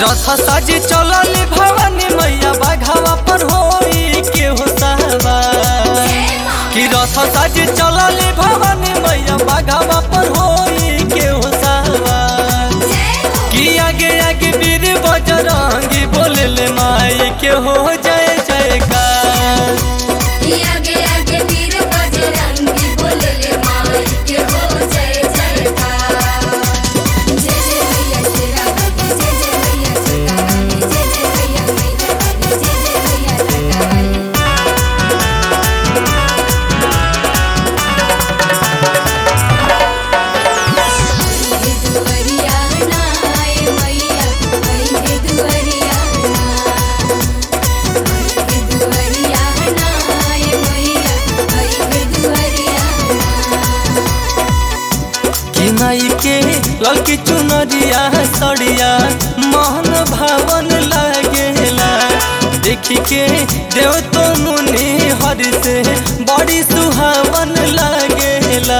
रथ साजी चलल भवानी मैया बाघावा पर होई के हो सहवार कि रथ साजी चलल भवानी मैया बाघावा पर होई के हो सहवार कि आगे आगे वीर बजरंगी बोलले माई के हो जय जयकार आगे आगे वीर बजरंगी बोलले माई के हो जय जयकार जय जय मैया तेरा भक्ति जय जय मैया सीता रानी जय जय मैया मैया रानी जय जय मैया सीता रानी दुवरिया नाय मैया मैया दुवरिया दुवरिया नाय मैया मैया दुवरिया कि माई के ललकी चुनरिया सड़िया मोहन भावन लागेला देखी के देव तो मुनि हरि से बड़ी सुहावन लागेला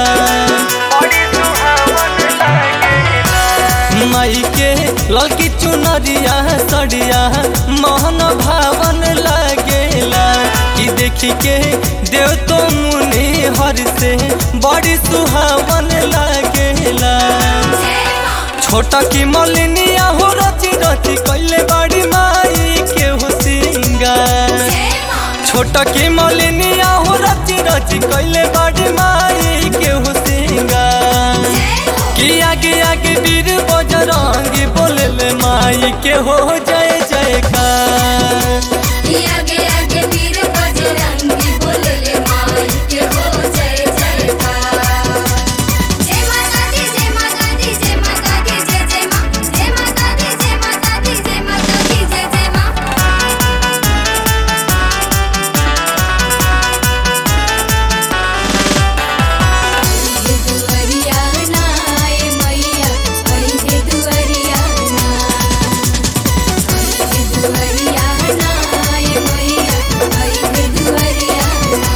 माई के ललकी चुनरिया सड़िया मोहन भावन लागेला कि देखी के देव तो मुनि हरि से बड़ी सुहावन लागेला छोटा की मलिनिया हो रची रची कैले बड़ी माई के हो सिंगार छोटा की मलिनिया हो रची रची कैले बड़ी माई के हो सिंगार कि आगे आगे वीर बजरंगी बोलले माई के हो जय जयकार आगे आगे वीर बजरंगी बोलले माई के हो जय जयकार जय माता दी जय माता दी जय माता दी जय जय मां जय माता दी जय माता दी जय माता दी जय जय मां दुवरिया नाय मैया मैया दुवरिया दुवरिया नाय मैया मैया दुवरिया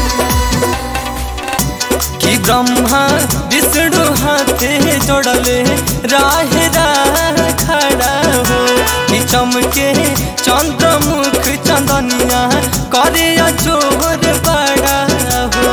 कि ब्रह्मा विष्णु हाथे जोड़ले राह राह खड़ा हो कि चमके चंद्रमुख चंदनिया करे अजोर बड़ा हो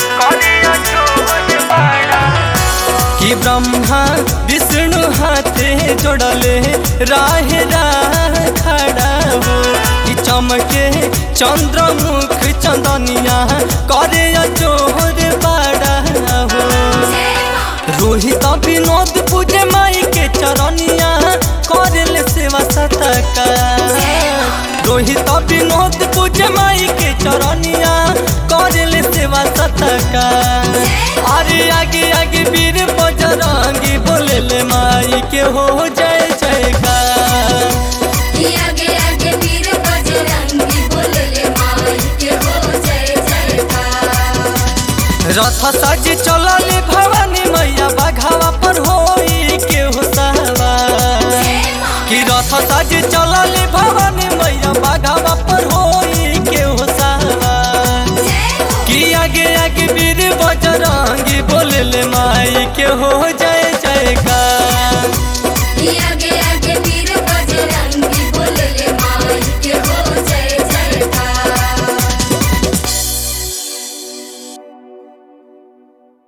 कि ब्रह्मा विष्णु हाथे जोड़ले राह राह खड़ा हो कि चमके चंद्रमुख चंदनिया करे अजोर बड़ा हो रोहित विनोद पूजे माई के चरनिया करल सेवा सतका रोहित विनोद पूजे माई के चरनिया करल सेवा सतका अरे आगे आगे वीर बजरंगी बोलले माई के हो जय जयकार आगे आगे वीर बजरंगी बोलले माई के हो जय जयकार रथ सज चलल भवानी मैया बाघावा पर होई के हो सहवार कि रथ सज चलल भवानी मैया बाघावा पर होई के हो सहवार कि आगे आगे वीर बजरंग